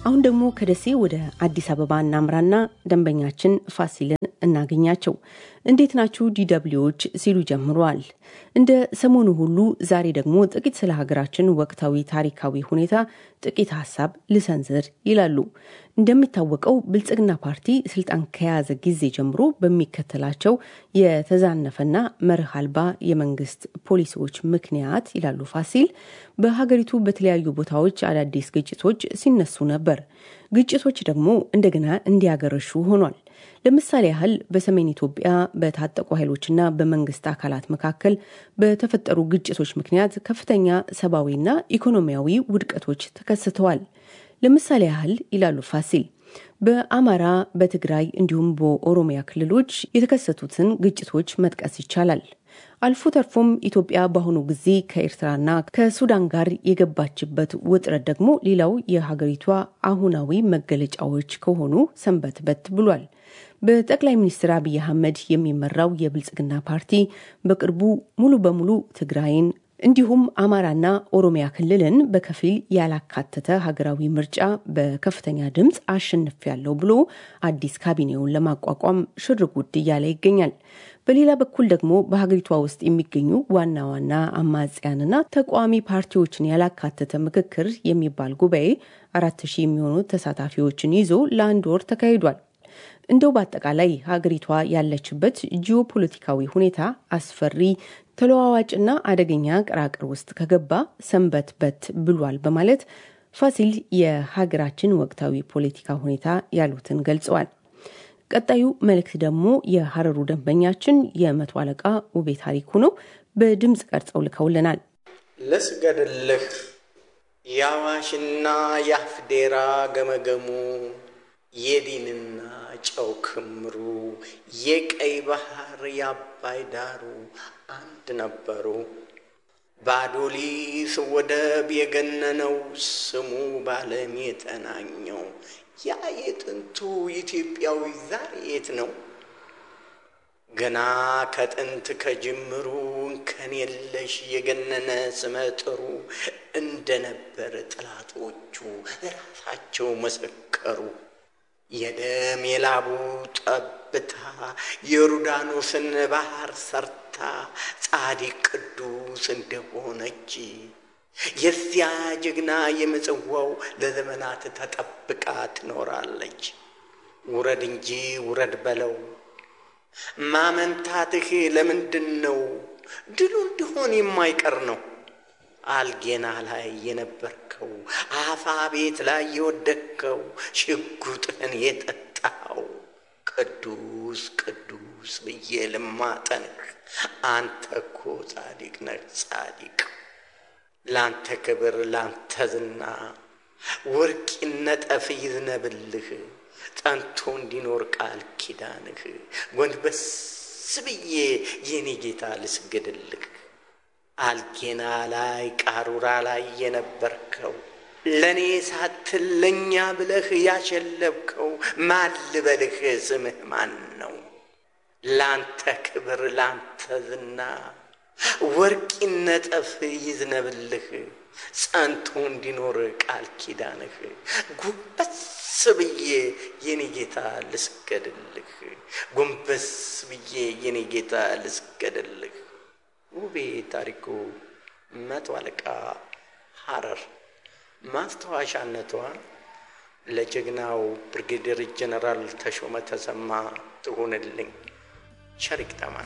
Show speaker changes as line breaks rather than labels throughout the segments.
አሁን ደግሞ ከደሴ ወደ አዲስ አበባ እናምራና ደንበኛችን ፋሲልን እናገኛቸው። እንዴት ናችሁ ዲደብሊዎች ሲሉ ጀምረዋል። እንደ ሰሞኑ ሁሉ ዛሬ ደግሞ ጥቂት ስለ ሀገራችን ወቅታዊ ታሪካዊ ሁኔታ ጥቂት ሀሳብ ልሰንዝር ይላሉ። እንደሚታወቀው ብልጽግና ፓርቲ ስልጣን ከያዘ ጊዜ ጀምሮ በሚከተላቸው የተዛነፈና መርህ አልባ የመንግስት ፖሊሲዎች ምክንያት ይላሉ ፋሲል፣ በሀገሪቱ በተለያዩ ቦታዎች አዳዲስ ግጭቶች ሲነሱ ነበር። ግጭቶች ደግሞ እንደገና እንዲያገረሹ ሆኗል። ለምሳሌ ያህል በሰሜን ኢትዮጵያ በታጠቁ ኃይሎችና በመንግስት አካላት መካከል በተፈጠሩ ግጭቶች ምክንያት ከፍተኛ ሰብአዊና ኢኮኖሚያዊ ውድቀቶች ተከስተዋል። ለምሳሌ ያህል ይላሉ ፋሲል በአማራ፣ በትግራይ እንዲሁም በኦሮሚያ ክልሎች የተከሰቱትን ግጭቶች መጥቀስ ይቻላል። አልፎ ተርፎም ኢትዮጵያ በአሁኑ ጊዜ ከኤርትራና ከሱዳን ጋር የገባችበት ውጥረት ደግሞ ሌላው የሀገሪቷ አሁናዊ መገለጫዎች ከሆኑ ሰንበትበት ብሏል። በጠቅላይ ሚኒስትር አብይ አህመድ የሚመራው የብልጽግና ፓርቲ በቅርቡ ሙሉ በሙሉ ትግራይን እንዲሁም አማራና ኦሮሚያ ክልልን በከፊል ያላካተተ ሀገራዊ ምርጫ በከፍተኛ ድምፅ አሸንፊያለሁ ብሎ አዲስ ካቢኔውን ለማቋቋም ሽር ጉድ እያለ ይገኛል። በሌላ በኩል ደግሞ በሀገሪቷ ውስጥ የሚገኙ ዋና ዋና አማጽያንና ተቃዋሚ ፓርቲዎችን ያላካተተ ምክክር የሚባል ጉባኤ አራት ሺህ የሚሆኑ ተሳታፊዎችን ይዞ ለአንድ ወር ተካሂዷል። እንደው በአጠቃላይ ሀገሪቷ ያለችበት ጂኦፖለቲካዊ ሁኔታ አስፈሪ፣ ተለዋዋጭና አደገኛ ቅራቅር ውስጥ ከገባ ሰንበት በት ብሏል በማለት ፋሲል የሀገራችን ወቅታዊ ፖለቲካ ሁኔታ ያሉትን ገልጸዋል። ቀጣዩ መልእክት ደግሞ የሀረሩ ደንበኛችን የመቶ አለቃ ውቤ ታሪኩ ነው። በድምፅ ቀርጸው ልከውልናል።
ልስገድልህ የአዋሽና የአፍዴራ ገመገሙ የዲንና ጨው ክምሩ የቀይ ባህር የአባይ ዳሩ አንድ ነበሩ። በአዶሊስ ወደብ የገነነው ስሙ ባለም የተናኘው ያ የጥንቱ ኢትዮጵያዊ ዛሬ የት ነው? ገና ከጥንት ከጅምሩ እንከን የለሽ የገነነ ስመጥሩ እንደነበር ጠላቶቹ ራሳቸው መሰከሩ። የደም የላቡ ጠብታ የዮርዳኖስን ባህር ሰርታ ጻዲቅ ቅዱስ እንደሆነች የዚያ ጀግና የምጽዋው ለዘመናት ተጠብቃ ትኖራለች። ውረድ እንጂ ውረድ በለው ማመንታትህ ለምንድን ነው? ድሉ እንዲሆን የማይቀር ነው። አልጌና ላይ የነበርከው አፋ ቤት ላይ የወደቅከው ሽጉጥህን የጠጣው ቅዱስ ቅዱስ ብዬ ልማጠንህ አንተ እኮ ጻዲቅ ነህ ጻዲቅ። ላንተ ክብር ላንተ ዝና ወርቅ ይነጠፍ ይዝነብልህ ጸንቶ እንዲኖር ቃል ኪዳንህ ጎንበስ ብዬ የኔ ጌታ ልስገድልህ። አልጌና ላይ ቃሩራ ላይ የነበርከው ለእኔ ሳትል ለእኛ ብለህ ያሸለብከው ማን ልበልህ? ስምህ ማን ነው? ላንተ ክብር ላንተ ዝና ወርቅ ይነጠፍ ይዝነብልህ ጸንቶ እንዲኖር ቃል ኪዳንህ ጎንበስ ብዬ የኔ ጌታ ልስገድልህ። ጎንበስ ብዬ የኔ ጌታ ልስገድልህ። ውቤ ታሪኩ መቶ አለቃ ሐረር ማስታወሻነቷ ለጀግናው ብርጌዴር ጀነራል ተሾመ ተሰማ ትሁንልኝ። ሸሪክ ተማን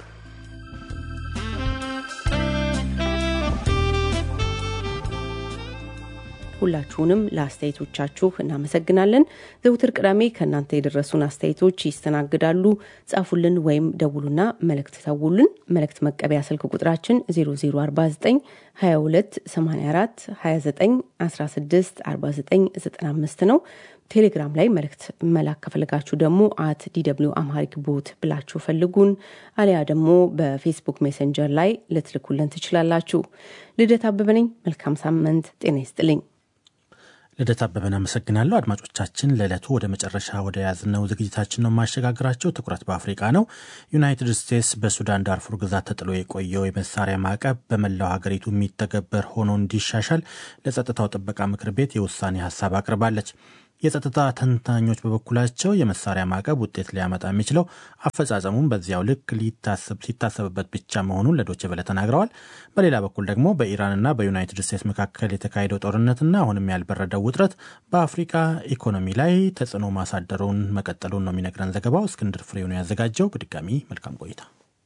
ሁላችሁንም ለአስተያየቶቻችሁ እናመሰግናለን። ዘውትር ቅዳሜ ከእናንተ የደረሱን አስተያየቶች ይስተናግዳሉ። ጻፉልን ወይም ደውሉና መልእክት ተውልን። መልእክት መቀበያ ስልክ ቁጥራችን 0049 22 84 29 16 49 95 ነው። ቴሌግራም ላይ መልእክት መላክ ከፈለጋችሁ ደግሞ አት ዲደብሊው አምሃሪክ ቦት ብላችሁ ፈልጉን። አሊያ ደግሞ በፌስቡክ ሜሴንጀር ላይ ልትልኩልን ትችላላችሁ። ልደት አበበ ነኝ። መልካም ሳምንት። ጤና ይስጥልኝ።
ልደት አበበን አመሰግናለሁ። አድማጮቻችን ለዕለቱ ወደ መጨረሻ ወደ ያዝነው ዝግጅታችን ነው የማሸጋግራቸው። ትኩረት በአፍሪቃ ነው። ዩናይትድ ስቴትስ በሱዳን ዳርፉር ግዛት ተጥሎ የቆየው የመሳሪያ ማዕቀብ በመላው ሀገሪቱ የሚተገበር ሆኖ እንዲሻሻል ለጸጥታው ጥበቃ ምክር ቤት የውሳኔ ሀሳብ አቅርባለች። የጸጥታ ተንታኞች በበኩላቸው የመሳሪያ ማዕቀብ ውጤት ሊያመጣ የሚችለው አፈጻጸሙን በዚያው ልክ ሲታሰብበት ብቻ መሆኑን ለዶቼ ቬለ ተናግረዋል። በሌላ በኩል ደግሞ በኢራንና በዩናይትድ ስቴትስ መካከል የተካሄደው ጦርነትና አሁንም ያልበረደው ውጥረት በአፍሪካ ኢኮኖሚ ላይ ተጽዕኖ ማሳደሩን መቀጠሉን ነው የሚነግረን ዘገባው። እስክንድር ፍሬው ነው ያዘጋጀው። በድጋሚ መልካም ቆይታ።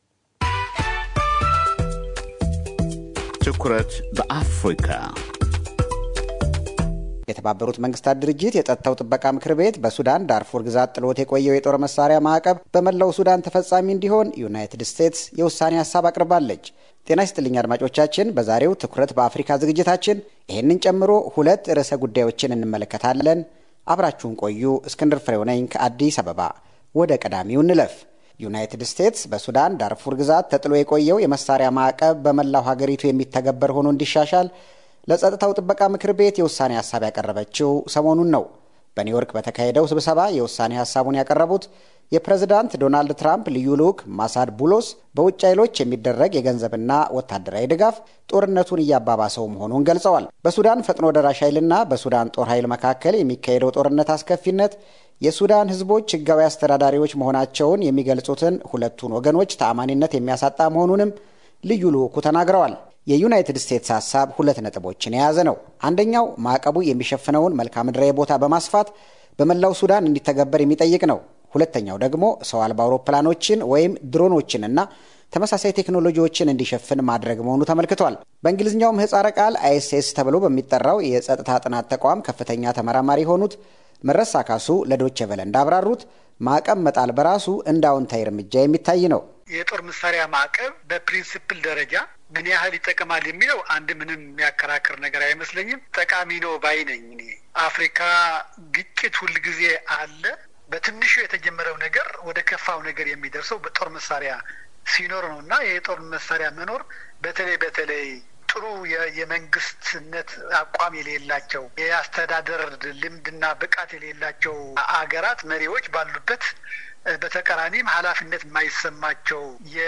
ትኩረት በአፍሪካ
የተባበሩት መንግስታት ድርጅት የጸጥታው ጥበቃ ምክር ቤት በሱዳን ዳርፉር ግዛት ጥሎት የቆየው የጦር መሳሪያ ማዕቀብ በመላው ሱዳን ተፈጻሚ እንዲሆን ዩናይትድ ስቴትስ የውሳኔ ሀሳብ አቅርባለች። ጤና ይስጥልኝ አድማጮቻችን። በዛሬው ትኩረት በአፍሪካ ዝግጅታችን ይህንን ጨምሮ ሁለት ርዕሰ ጉዳዮችን እንመለከታለን። አብራችሁን ቆዩ። እስክንድር ፍሬው ነኝ ከአዲስ አበባ። ወደ ቀዳሚው እንለፍ። ዩናይትድ ስቴትስ በሱዳን ዳርፉር ግዛት ተጥሎ የቆየው የመሳሪያ ማዕቀብ በመላው ሀገሪቱ የሚተገበር ሆኖ እንዲሻሻል ለጸጥታው ጥበቃ ምክር ቤት የውሳኔ ሀሳብ ያቀረበችው ሰሞኑን ነው። በኒውዮርክ በተካሄደው ስብሰባ የውሳኔ ሀሳቡን ያቀረቡት የፕሬዝዳንት ዶናልድ ትራምፕ ልዩ ልዑክ ማሳድ ቡሎስ በውጭ ኃይሎች የሚደረግ የገንዘብና ወታደራዊ ድጋፍ ጦርነቱን እያባባሰው መሆኑን ገልጸዋል። በሱዳን ፈጥኖ ደራሽ ኃይልና በሱዳን ጦር ኃይል መካከል የሚካሄደው ጦርነት አስከፊነት የሱዳን ሕዝቦች ሕጋዊ አስተዳዳሪዎች መሆናቸውን የሚገልጹትን ሁለቱን ወገኖች ተአማኒነት የሚያሳጣ መሆኑንም ልዩ ልዑኩ ተናግረዋል። የዩናይትድ ስቴትስ ሀሳብ ሁለት ነጥቦችን የያዘ ነው። አንደኛው ማዕቀቡ የሚሸፍነውን መልክዓ ምድራዊ ቦታ በማስፋት በመላው ሱዳን እንዲተገበር የሚጠይቅ ነው። ሁለተኛው ደግሞ ሰው አልባ አውሮፕላኖችን ወይም ድሮኖችንና ተመሳሳይ ቴክኖሎጂዎችን እንዲሸፍን ማድረግ መሆኑ ተመልክቷል። በእንግሊዝኛው ምህጻረ ቃል አይኤስኤስ ተብሎ በሚጠራው የጸጥታ ጥናት ተቋም ከፍተኛ ተመራማሪ የሆኑት መረሳ ካሱ ለዶቼ ቨለ እንዳብራሩት ማዕቀብ መጣል በራሱ እንደ አዎንታዊ እርምጃ የሚታይ ነው።
የጦር መሳሪያ ማዕቀብ በፕሪንስፕል ደረጃ ምን ያህል ይጠቅማል የሚለው አንድ ምንም የሚያከራክር ነገር አይመስለኝም። ጠቃሚ ነው ባይ ነኝ እኔ። አፍሪካ ግጭት ሁልጊዜ አለ። በትንሹ የተጀመረው ነገር ወደ ከፋው ነገር የሚደርሰው በጦር መሳሪያ ሲኖር ነው እና የጦር መሳሪያ መኖር በተለይ በተለይ ጥሩ የመንግስትነት አቋም የሌላቸው የአስተዳደር ልምድና ብቃት የሌላቸው አገራት መሪዎች ባሉበት በተቃራኒም ኃላፊነት የማይሰማቸው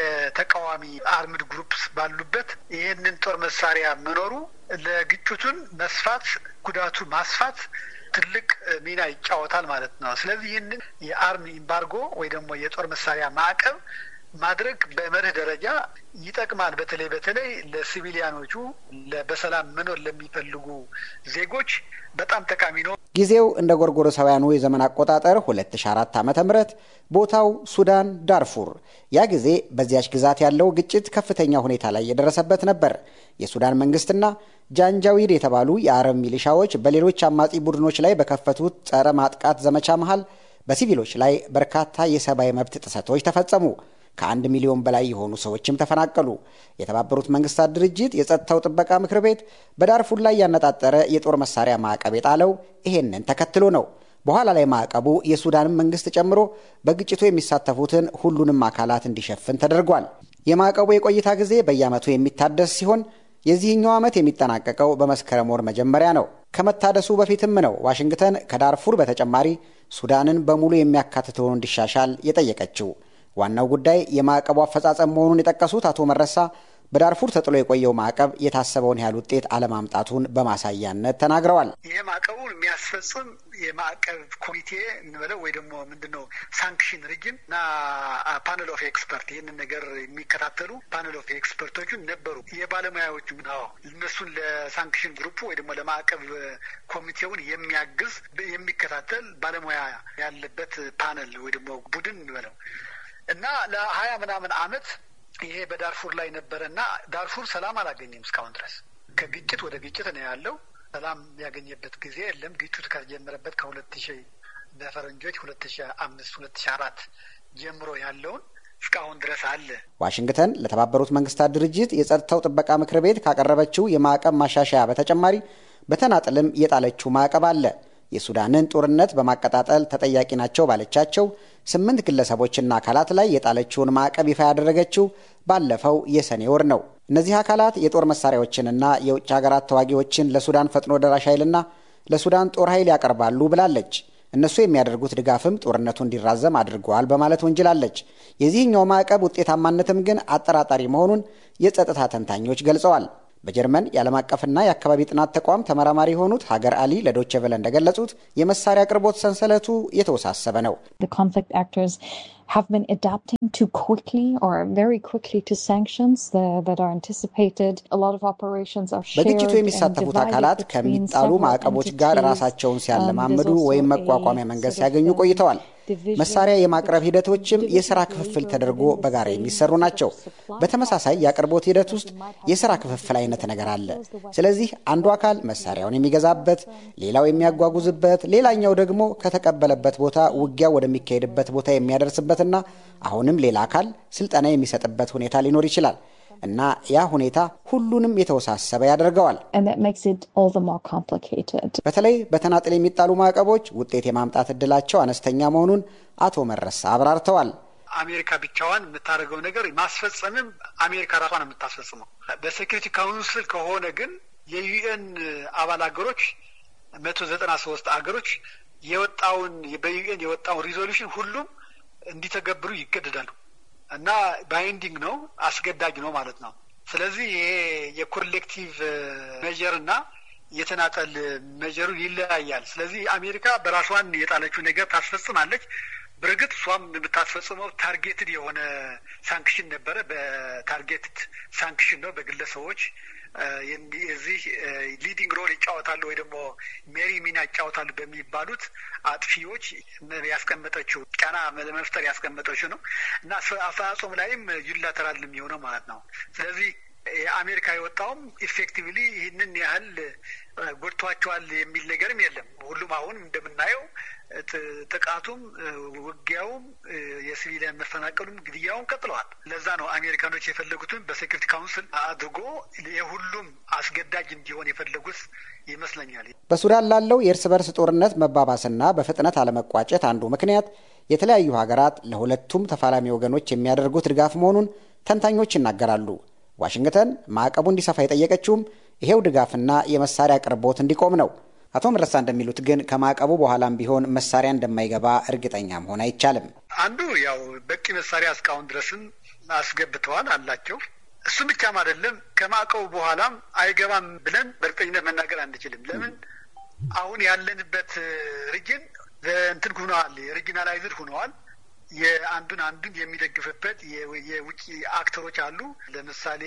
የተቃዋሚ አርምድ ግሩፕስ ባሉበት ይህንን ጦር መሳሪያ መኖሩ ለግጭቱን መስፋት ጉዳቱ ማስፋት ትልቅ ሚና ይጫወታል ማለት ነው። ስለዚህ ይህንን የአርም ኢምባርጎ ወይ ደግሞ የጦር መሳሪያ ማዕቀብ ማድረግ በመርህ ደረጃ ይጠቅማል። በተለይ በተለይ ለሲቪሊያኖቹ በሰላም መኖር ለሚፈልጉ ዜጎች በጣም ጠቃሚ ነው።
ጊዜው እንደ ጎርጎሮሳውያኑ የዘመን አቆጣጠር 2004 ዓ ም ቦታው ሱዳን ዳርፉር። ያ ጊዜ በዚያች ግዛት ያለው ግጭት ከፍተኛ ሁኔታ ላይ የደረሰበት ነበር። የሱዳን መንግስትና ጃንጃዊድ የተባሉ የአረብ ሚሊሻዎች በሌሎች አማጺ ቡድኖች ላይ በከፈቱት ጸረ ማጥቃት ዘመቻ መሃል በሲቪሎች ላይ በርካታ የሰብአዊ መብት ጥሰቶች ተፈጸሙ። ከአንድ ሚሊዮን በላይ የሆኑ ሰዎችም ተፈናቀሉ። የተባበሩት መንግስታት ድርጅት የጸጥታው ጥበቃ ምክር ቤት በዳርፉር ላይ ያነጣጠረ የጦር መሳሪያ ማዕቀብ የጣለው ይሄንን ተከትሎ ነው። በኋላ ላይ ማዕቀቡ የሱዳንን መንግስት ጨምሮ በግጭቱ የሚሳተፉትን ሁሉንም አካላት እንዲሸፍን ተደርጓል። የማዕቀቡ የቆይታ ጊዜ በየዓመቱ የሚታደስ ሲሆን የዚህኛው ዓመት የሚጠናቀቀው በመስከረም ወር መጀመሪያ ነው። ከመታደሱ በፊትም ነው ዋሽንግተን ከዳርፉር በተጨማሪ ሱዳንን በሙሉ የሚያካትተውን እንዲሻሻል የጠየቀችው። ዋናው ጉዳይ የማዕቀቡ አፈጻጸም መሆኑን የጠቀሱት አቶ መረሳ በዳርፉር ተጥሎ የቆየው ማዕቀብ የታሰበውን ያህል ውጤት አለማምጣቱን በማሳያነት ተናግረዋል።
ይህ ማዕቀቡን የሚያስፈጽም የማዕቀብ ኮሚቴ እንበለው ወይ ደግሞ ምንድን ነው ሳንክሽን ሪጅን እና ፓነል ኦፍ ኤክስፐርት ይህንን ነገር የሚከታተሉ ፓነል ኦፍ ኤክስፐርቶቹን ነበሩ። የባለሙያዎቹ ነው እነሱን ለሳንክሽን ግሩፑ ወይ ደግሞ ለማዕቀብ ኮሚቴውን የሚያግዝ የሚከታተል ባለሙያ ያለበት ፓነል ወይ ደግሞ ቡድን እንበለው እና ለሀያ ምናምን አመት ይሄ በዳርፉር ላይ ነበረ እና ዳርፉር ሰላም አላገኘም እስካሁን ድረስ ከግጭት ወደ ግጭት ነው ያለው። ሰላም ያገኘበት ጊዜ የለም። ግጭቱ ከተጀመረበት ከሁለት ሺ በፈረንጆች ሁለት ሺ አምስት ሁለት ሺ አራት ጀምሮ ያለውን እስካሁን ድረስ አለ።
ዋሽንግተን ለተባበሩት መንግስታት ድርጅት የጸጥታው ጥበቃ ምክር ቤት ካቀረበችው የማዕቀብ ማሻሻያ በተጨማሪ በተናጥልም የጣለችው ማዕቀብ አለ። የሱዳንን ጦርነት በማቀጣጠል ተጠያቂ ናቸው ባለቻቸው ስምንት ግለሰቦችና አካላት ላይ የጣለችውን ማዕቀብ ይፋ ያደረገችው ባለፈው የሰኔ ወር ነው። እነዚህ አካላት የጦር መሳሪያዎችንና የውጭ ሀገራት ተዋጊዎችን ለሱዳን ፈጥኖ ደራሽ ኃይልና ለሱዳን ጦር ኃይል ያቀርባሉ ብላለች። እነሱ የሚያደርጉት ድጋፍም ጦርነቱ እንዲራዘም አድርገዋል በማለት ወንጅላለች። የዚህኛው ማዕቀብ ውጤታማነትም ግን አጠራጣሪ መሆኑን የጸጥታ ተንታኞች ገልጸዋል። በጀርመን የዓለም አቀፍና የአካባቢ ጥናት ተቋም ተመራማሪ የሆኑት ሀገር አሊ ለዶቼ ቨለ እንደገለጹት የመሳሪያ አቅርቦት ሰንሰለቱ የተወሳሰበ ነው።
have been adapting too quickly or very quickly to sanctions that are anticipated. A lot of operations are shared
በግጭቱ የሚሳተፉት አካላት ከሚጣሉ ማዕቀቦች ጋር ራሳቸውን ሲያለማምዱ ወይም መቋቋሚያ መንገድ ሲያገኙ ቆይተዋል። መሳሪያ የማቅረብ ሂደቶችም የስራ ክፍፍል ተደርጎ በጋራ የሚሰሩ ናቸው። በተመሳሳይ የአቅርቦት ሂደት ውስጥ የስራ ክፍፍል አይነት ነገር አለ። ስለዚህ አንዱ አካል መሳሪያውን የሚገዛበት፣ ሌላው የሚያጓጉዝበት፣ ሌላኛው ደግሞ ከተቀበለበት ቦታ ውጊያው ወደሚካሄድበት ቦታ የሚያደርስበትና አሁንም ሌላ አካል ስልጠና የሚሰጥበት ሁኔታ ሊኖር ይችላል እና ያ ሁኔታ ሁሉንም የተወሳሰበ ያደርገዋል። በተለይ በተናጥል የሚጣሉ ማዕቀቦች ውጤት የማምጣት እድላቸው አነስተኛ መሆኑን አቶ መረሳ አብራርተዋል።
አሜሪካ ብቻዋን የምታደርገው ነገር ማስፈጸምም አሜሪካ ራሷን የምታስፈጽመው። በሴኪሪቲ ካውንስል ከሆነ ግን የዩኤን አባል ሀገሮች መቶ ዘጠና ሶስት ሀገሮች የወጣውን በዩኤን የወጣውን ሪዞሉሽን ሁሉም እንዲተገብሩ ይገደዳሉ እና ባይንዲንግ ነው፣ አስገዳጅ ነው ማለት ነው። ስለዚህ ይሄ የኮሌክቲቭ ሜጀር እና የተናጠል ሜጀሩ ይለያያል። ስለዚህ አሜሪካ በራሷን የጣለችው ነገር ታስፈጽማለች። በእርግጥ እሷም የምታስፈጽመው ታርጌትድ የሆነ ሳንክሽን ነበረ። በታርጌትድ ሳንክሽን ነው በግለሰቦች የዚህ ሊዲንግ ሮል ይጫወታሉ ወይ ደግሞ ሜሪ ሚና ይጫወታሉ በሚባሉት አጥፊዎች ያስቀመጠችው ጫና ለመፍጠር ያስቀመጠችው ነው እና አፈጻጸሙ ላይም ዩላተራል የሚሆነው ማለት ነው። ስለዚህ የአሜሪካ የወጣውም ኢፌክቲቭሊ ይህንን ያህል ጎድቷቸዋል የሚል ነገርም የለም። ሁሉም አሁን እንደምናየው ጥቃቱም ውጊያውም የሲቪሊያን መፈናቀሉም ግድያውም ቀጥለዋል። ለዛ ነው አሜሪካኖች የፈለጉትን በሴኩሪቲ ካውንስል አድርጎ የሁሉም አስገዳጅ እንዲሆን የፈለጉት ይመስለኛል።
በሱዳን ላለው የእርስ በርስ ጦርነት መባባስና በፍጥነት አለመቋጨት አንዱ ምክንያት የተለያዩ ሀገራት ለሁለቱም ተፋላሚ ወገኖች የሚያደርጉት ድጋፍ መሆኑን ተንታኞች ይናገራሉ። ዋሽንግተን ማዕቀቡ እንዲሰፋ የጠየቀችውም ይሄው ድጋፍና የመሳሪያ አቅርቦት እንዲቆም ነው። አቶ መረሳ እንደሚሉት ግን ከማዕቀቡ በኋላም ቢሆን መሳሪያ እንደማይገባ እርግጠኛ መሆን አይቻልም።
አንዱ ያው በቂ መሳሪያ እስካሁን ድረስም አስገብተዋል አላቸው። እሱም ብቻም አይደለም ከማዕቀቡ በኋላም አይገባም ብለን በእርግጠኝነት መናገር አንችልም። ለምን አሁን ያለንበት ሪጅን እንትን ሁነዋል፣ ሪጂናላይዝድ ሁነዋል። የአንዱን አንዱን የሚደግፍበት የውጭ አክተሮች አሉ። ለምሳሌ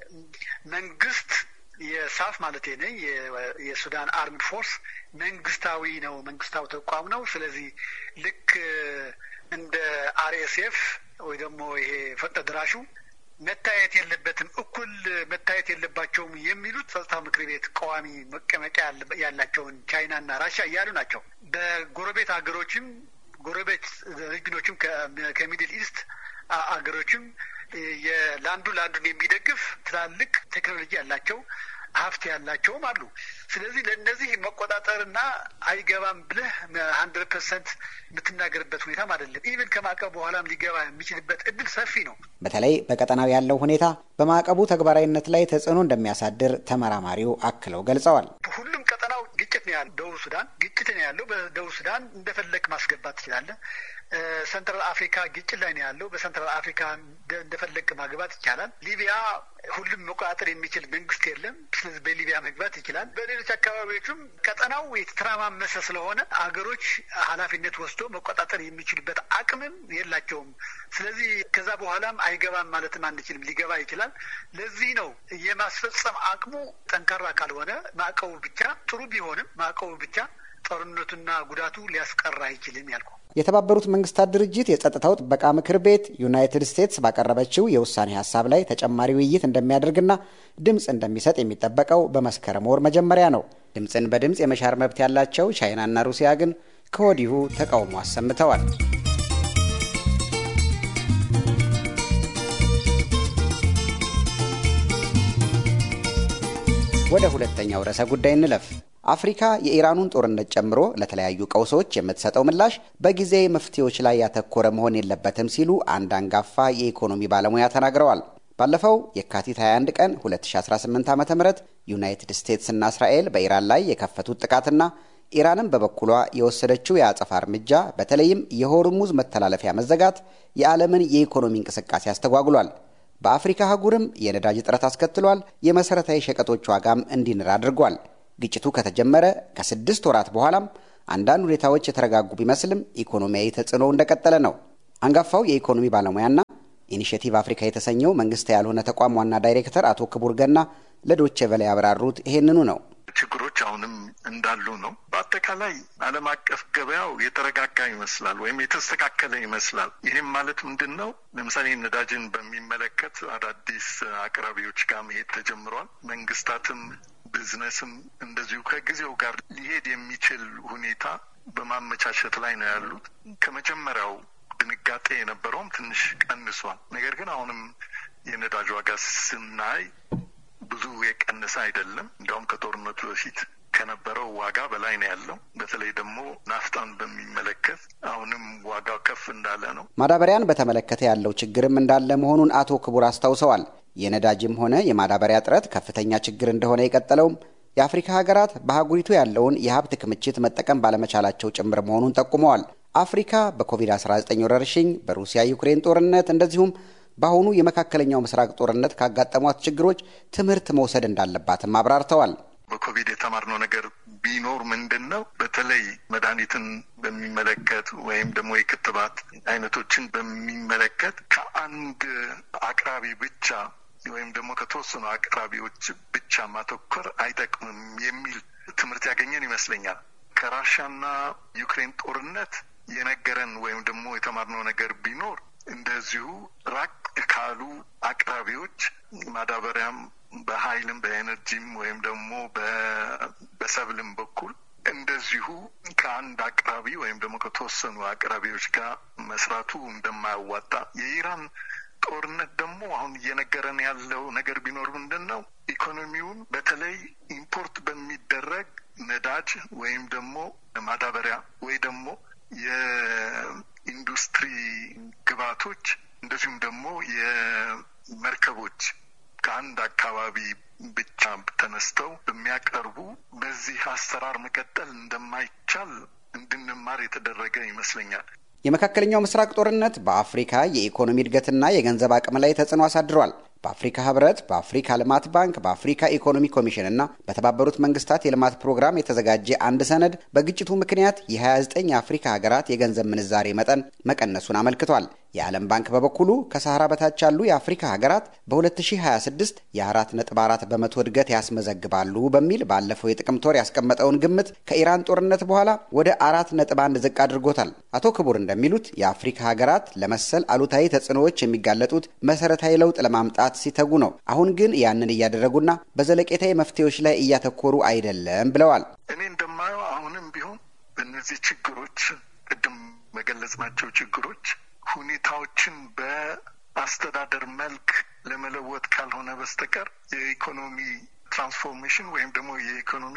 መንግስት የሳፍ ማለት ነ የሱዳን አርምድ ፎርስ መንግስታዊ ነው፣ መንግስታዊ ተቋም ነው። ስለዚህ ልክ እንደ አርኤስኤፍ ወይ ደግሞ ይሄ ፈጥኖ ደራሹ መታየት የለበትም እኩል መታየት የለባቸውም የሚሉት ጸጥታ ምክር ቤት ቋሚ መቀመጫ ያላቸውን ቻይናና ራሽያ እያሉ ናቸው። በጎረቤት ሀገሮችም ጎረቤት ሪጅኖችም ከሚድል ኢስት አገሮችም ለአንዱ ለአንዱን የሚደግፍ ትላልቅ ቴክኖሎጂ ያላቸው ሀብት ያላቸውም አሉ። ስለዚህ ለእነዚህ መቆጣጠርና አይገባም ብለህ ሀንድረድ ፐርሰንት የምትናገርበት ሁኔታም አይደለም። ኢቨን ከማዕቀቡ በኋላም ሊገባ የሚችልበት እድል ሰፊ ነው።
በተለይ በቀጠናው ያለው ሁኔታ በማዕቀቡ ተግባራዊነት ላይ ተጽዕኖ እንደሚያሳድር ተመራማሪው አክለው ገልጸዋል።
ሁሉም ቀጠናው ግጭት ነው ያለው። ደቡብ ሱዳን ግጭት ነው ያለው። በደቡብ ሱዳን እንደፈለግ ማስገባት ትችላለህ። ሰንትራል አፍሪካ ግጭት ላይ ነው ያለው። በሰንትራል አፍሪካ እንደፈለግ ማግባት ይቻላል። ሊቢያ ሁሉም መቆጣጠር የሚችል መንግስት የለም። ስለዚህ በሊቢያ መግባት ይችላል። በሌሎች አካባቢዎችም ቀጠናው የተተራማመሰ ስለሆነ አገሮች ኃላፊነት ወስዶ መቆጣጠር የሚችሉበት አቅምም የላቸውም። ስለዚህ ከዛ በኋላም አይገባም ማለትም አንችልም። ሊገባ ይችላል። ለዚህ ነው የማስፈጸም አቅሙ ጠንካራ ካልሆነ ማዕቀቡ ብቻ ጥሩ ቢሆንም ማዕቀቡ ብቻ ጦርነቱና ጉዳቱ ሊያስቀር አይችልም ያልኩ።
የተባበሩት መንግስታት ድርጅት የጸጥታው ጥበቃ ምክር ቤት ዩናይትድ ስቴትስ ባቀረበችው የውሳኔ ሀሳብ ላይ ተጨማሪ ውይይት እንደሚያደርግና ድምፅ እንደሚሰጥ የሚጠበቀው በመስከረም ወር መጀመሪያ ነው። ድምፅን በድምፅ የመሻር መብት ያላቸው ቻይናና ሩሲያ ግን ከወዲሁ ተቃውሞ አሰምተዋል። ወደ ሁለተኛው ርዕሰ ጉዳይ እንለፍ። አፍሪካ የኢራኑን ጦርነት ጨምሮ ለተለያዩ ቀውሶች የምትሰጠው ምላሽ በጊዜያዊ መፍትሄዎች ላይ ያተኮረ መሆን የለበትም ሲሉ አንድ አንጋፋ የኢኮኖሚ ባለሙያ ተናግረዋል። ባለፈው የካቲት 21 ቀን 2018 ዓ ም ዩናይትድ ስቴትስና እስራኤል በኢራን ላይ የከፈቱት ጥቃትና ኢራንም በበኩሏ የወሰደችው የአጸፋ እርምጃ በተለይም የሆርሙዝ መተላለፊያ መዘጋት የዓለምን የኢኮኖሚ እንቅስቃሴ አስተጓጉሏል። በአፍሪካ አህጉርም የነዳጅ እጥረት አስከትሏል። የመሠረታዊ ሸቀጦች ዋጋም እንዲንር አድርጓል። ግጭቱ ከተጀመረ ከስድስት ወራት በኋላም አንዳንድ ሁኔታዎች የተረጋጉ ቢመስልም ኢኮኖሚያዊ ተጽዕኖው እንደቀጠለ ነው። አንጋፋው የኢኮኖሚ ባለሙያና ኢኒሽቲቭ አፍሪካ የተሰኘው መንግስታዊ ያልሆነ ተቋም ዋና ዳይሬክተር አቶ ክቡር ገና ለዶቼ ቬለ ያብራሩት ይሄንኑ ነው።
ችግሮች አሁንም እንዳሉ ነው። በአጠቃላይ ዓለም አቀፍ ገበያው የተረጋጋ ይመስላል ወይም የተስተካከለ ይመስላል። ይህም ማለት ምንድን ነው? ለምሳሌ ነዳጅን በሚመለከት አዳዲስ አቅራቢዎች ጋር መሄድ ተጀምሯል። መንግስታትም ቢዝነስም እንደዚሁ ከጊዜው ጋር ሊሄድ የሚችል ሁኔታ በማመቻቸት ላይ ነው ያሉት። ከመጀመሪያው ድንጋጤ የነበረውም ትንሽ ቀንሷል። ነገር ግን አሁንም የነዳጅ ዋጋ ስናይ ብዙ የቀነሰ አይደለም። እንዲያውም ከጦርነቱ በፊት ከነበረው ዋጋ በላይ ነው ያለው። በተለይ ደግሞ ናፍጣን በሚመለከት አሁንም ዋጋው ከፍ እንዳለ ነው።
ማዳበሪያን በተመለከተ ያለው ችግርም እንዳለ መሆኑን አቶ ክቡር አስታውሰዋል። የነዳጅም ሆነ የማዳበሪያ እጥረት ከፍተኛ ችግር እንደሆነ የቀጠለውም የአፍሪካ ሀገራት በአህጉሪቱ ያለውን የሀብት ክምችት መጠቀም ባለመቻላቸው ጭምር መሆኑን ጠቁመዋል። አፍሪካ በኮቪድ-19 ወረርሽኝ፣ በሩሲያ ዩክሬን ጦርነት እንደዚሁም በአሁኑ የመካከለኛው ምስራቅ ጦርነት ካጋጠሟት ችግሮች ትምህርት መውሰድ እንዳለባትም አብራርተዋል።
በኮቪድ የተማርነው ነገር ቢኖር ምንድን ነው? በተለይ መድኃኒትን በሚመለከት ወይም ደግሞ የክትባት አይነቶችን በሚመለከት ከአንድ አቅራቢ ብቻ ወይም ደግሞ ከተወሰኑ አቅራቢዎች ብቻ ማተኮር አይጠቅምም የሚል ትምህርት ያገኘን ይመስለኛል። ከራሻና ዩክሬን ጦርነት የነገረን ወይም ደግሞ የተማርነው ነገር ቢኖር እንደዚሁ ራቅ ካሉ አቅራቢዎች ማዳበሪያም በኃይልም በኤነርጂም ወይም ደግሞ በሰብልም በኩል እንደዚሁ ከአንድ አቅራቢ ወይም ደግሞ ከተወሰኑ አቅራቢዎች ጋር መስራቱ እንደማያዋጣ የኢራን ጦርነት ደግሞ አሁን እየነገረን ያለው ነገር ቢኖር ምንድን ነው ኢኮኖሚውን በተለይ ኢምፖርት በሚደረግ ነዳጅ ወይም ደግሞ ማዳበሪያ ወይ ደግሞ የኢንዱስትሪ ግብዓቶች እንደዚሁም ደግሞ የመርከቦች ከአንድ አካባቢ ብቻ ተነስተው በሚያቀርቡ በዚህ አሰራር መቀጠል እንደማይቻል እንድንማር የተደረገ ይመስለኛል።
የመካከለኛው ምስራቅ ጦርነት በአፍሪካ የኢኮኖሚ እድገትና የገንዘብ አቅም ላይ ተጽዕኖ አሳድሯል። በአፍሪካ ህብረት፣ በአፍሪካ ልማት ባንክ፣ በአፍሪካ ኢኮኖሚ ኮሚሽን እና በተባበሩት መንግስታት የልማት ፕሮግራም የተዘጋጀ አንድ ሰነድ በግጭቱ ምክንያት የ29 የአፍሪካ ሀገራት የገንዘብ ምንዛሬ መጠን መቀነሱን አመልክቷል። የዓለም ባንክ በበኩሉ ከሰሃራ በታች ያሉ የአፍሪካ ሀገራት በ2026 የ4.4 በመቶ እድገት ያስመዘግባሉ በሚል ባለፈው የጥቅምት ወር ያስቀመጠውን ግምት ከኢራን ጦርነት በኋላ ወደ 4.1 ዝቅ አድርጎታል። አቶ ክቡር እንደሚሉት የአፍሪካ ሀገራት ለመሰል አሉታዊ ተጽዕኖዎች የሚጋለጡት መሰረታዊ ለውጥ ለማምጣት ሲተጉ ነው። አሁን ግን ያንን እያደረጉና በዘለቄታዊ መፍትሄዎች ላይ እያተኮሩ አይደለም ብለዋል።
እኔ እንደማየው አሁንም ቢሆን በእነዚህ ችግሮች ቅድም በገለጽናቸው ችግሮች ሁኔታዎችን በአስተዳደር መልክ ለመለወጥ ካልሆነ በስተቀር የኢኮኖሚ ትራንስፎርሜሽን ወይም ደግሞ የኢኮኖሚ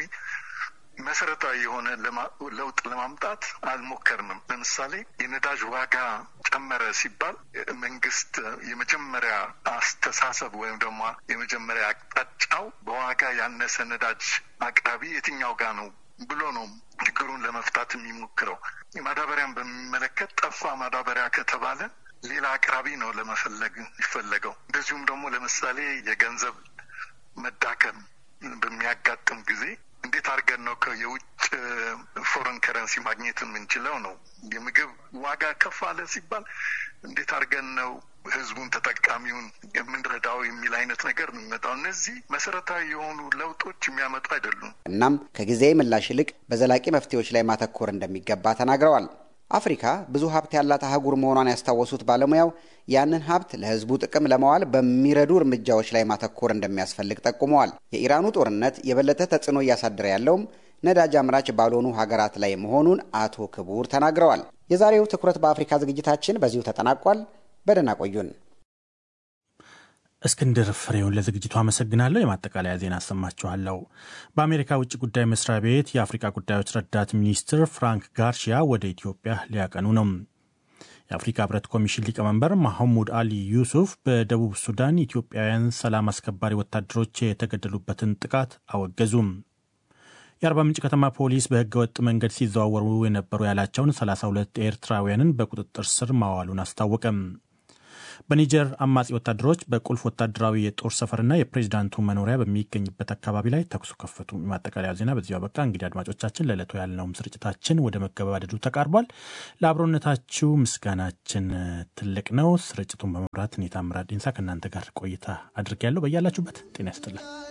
መሰረታዊ የሆነ ለውጥ ለማምጣት አልሞከርንም። ለምሳሌ የነዳጅ ዋጋ ጨመረ ሲባል መንግስት የመጀመሪያ አስተሳሰብ ወይም ደግሞ የመጀመሪያ አቅጣጫው በዋጋ ያነሰ ነዳጅ አቅራቢ የትኛው ጋር ነው ብሎ ነው ችግሩን ለመፍታት የሚሞክረው። ማዳበሪያን በሚመለከት ጠፋ ማዳበሪያ ከተባለ ሌላ አቅራቢ ነው ለመፈለግ የሚፈለገው። እንደዚሁም ደግሞ ለምሳሌ የገንዘብ መዳከም በሚያጋጥም ጊዜ እንዴት አድርገን ነው የውጭ ፎረን ከረንሲ ማግኘት የምንችለው ነው። የምግብ ዋጋ ከፍ አለ ሲባል እንዴት አድርገን ነው ህዝቡን ተጠቃሚውን የምንረዳው የሚል አይነት ነገር ነው የሚመጣው። እነዚህ መሰረታዊ የሆኑ ለውጦች የሚያመጡ አይደሉም።
እናም ከጊዜያዊ ምላሽ ይልቅ በዘላቂ መፍትሄዎች ላይ ማተኮር እንደሚገባ ተናግረዋል። አፍሪካ ብዙ ሀብት ያላት አህጉር መሆኗን ያስታወሱት ባለሙያው ያንን ሀብት ለህዝቡ ጥቅም ለማዋል በሚረዱ እርምጃዎች ላይ ማተኮር እንደሚያስፈልግ ጠቁመዋል። የኢራኑ ጦርነት የበለጠ ተጽዕኖ እያሳደረ ያለውም ነዳጅ አምራች ባልሆኑ ሀገራት ላይ መሆኑን አቶ ክቡር ተናግረዋል። የዛሬው ትኩረት በአፍሪካ ዝግጅታችን በዚሁ ተጠናቋል። በደህና ቆዩን።
እስክንድር ፍሬውን ለዝግጅቱ አመሰግናለሁ። የማጠቃለያ ዜና አሰማችኋለሁ። በአሜሪካ ውጭ ጉዳይ መስሪያ ቤት የአፍሪካ ጉዳዮች ረዳት ሚኒስትር ፍራንክ ጋርሺያ ወደ ኢትዮጵያ ሊያቀኑ ነው። የአፍሪካ ህብረት ኮሚሽን ሊቀመንበር ማሐሙድ አሊ ዩሱፍ በደቡብ ሱዳን ኢትዮጵያውያን ሰላም አስከባሪ ወታደሮች የተገደሉበትን ጥቃት አወገዙም። የአርባ ምንጭ ከተማ ፖሊስ በህገ ወጥ መንገድ ሲዘዋወሩ የነበሩ ያላቸውን 32 ኤርትራውያንን በቁጥጥር ስር ማዋሉን አስታወቀም። በኒጀር አማጺ ወታደሮች በቁልፍ ወታደራዊ የጦር ሰፈርና የፕሬዚዳንቱ መኖሪያ በሚገኝበት አካባቢ ላይ ተኩሱ ከፈቱ። የማጠቃለያ ዜና በዚሁ አበቃ። እንግዲህ አድማጮቻችን ለዕለቱ ያልነውም ስርጭታችን ወደ መገባደዱ ተቃርቧል። ለአብሮነታችሁ ምስጋናችን ትልቅ ነው። ስርጭቱን በመምራት እኔ ታምራት ዲንሳ ከእናንተ ጋር ቆይታ አድርጌያለሁ። በያላችሁበት ጤና ይስጥልን።